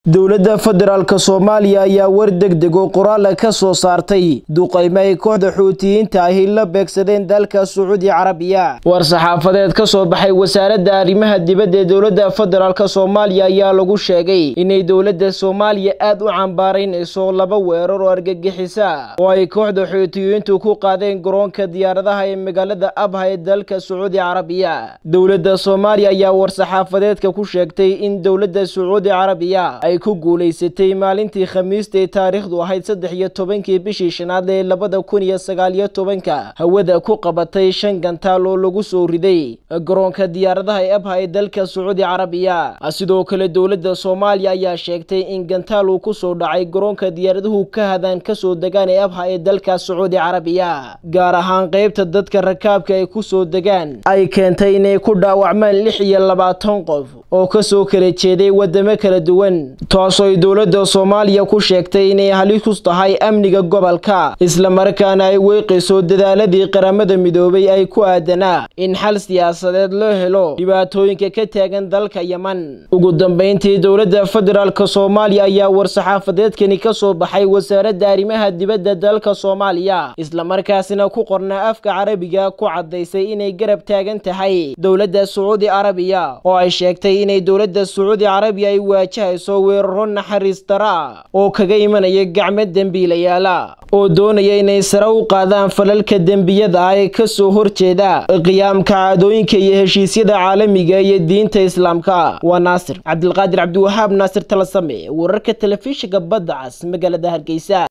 dowladda federaalk soomaaliya ayaa war degdeg oo qoraala ka soo saartay duqaymo ay kooxda xuutiyiinta ahi la beegsadeen dalka sacuudi carabiya war saxaafadeed ka soo baxay wasaaradda arrimaha dibadda ee dowladda federaalk soomaaliya ayaa lagu sheegay inay dowladda soomaaliya aad u cambaaraynayso laba weerar oo argagixisa oo ay kooxda xuutiyiintu ku qaadeen garoonka diyaaradaha ee magaalada abha ee dalka sacuudi carabiya dowladda soomaaliya ayaa war saxaafadeedka ku sheegtay in dowladda sacuudi carabiya ku guulaysatay maalintii khamiista ee taariikhdu ahayd saddex iyo tobankii bishii shanaad ee labada kun iyo sagaaliyo tobanka hawada ku qabatay shan gantaal oo lagu soo riday garoonka diyaaradaha ee abha ee dalka sacuudi carabiya sidoo kale dowladda soomaaliya ayaa sheegtay in gantaal uu kusoo dhacay garoonka diyaaraduhu ka hadaan kasoo degaan ee abha ee dalka sacuudi carabiya gaar ahaan qeybta dadka rakaabka ay kusoo degaan ay keentay inay ku dhaawacmaan lix iyo labaatan qof oo kasoo kala jeeday wadamo kala duwan taasoo ay dowladda soomaaliya ku sheegtay inay halis tahay amniga gobolka islamarkaana ay weeqayso dadaaladii qaramada midoobay ay ku aadanaa in xal siyaasadeed loo helo dhibaatooyinka ka taagan dalka yeman ugu dambeyntii dowladda federaalk soomaaliya ayaa war-saxaafadeedkani ka soo baxay wasaaradda arrimaha dibadda dalka soomaaliya islamarkaasina ku qornaa afka carabiga ku caddaysay inay garab taagan tahay dowladda sacuudi carabiya oo ay sheegtay inay dowladda sacuudi carabiya ay waajahayso weeraro naxariis dara oo kaga imanaya gacmo dembiilayaala oo doonaya inay sare u qaadaan falalka dembiyada ah ee ka soo horjeeda qiyaamka caadooyinka iyo heshiisyada caalamiga iyo diinta islaamka waa naasir cabdilqaadir cabdiwahaab naasir talasame wararka telefishinka badda cas magaalada hargeysa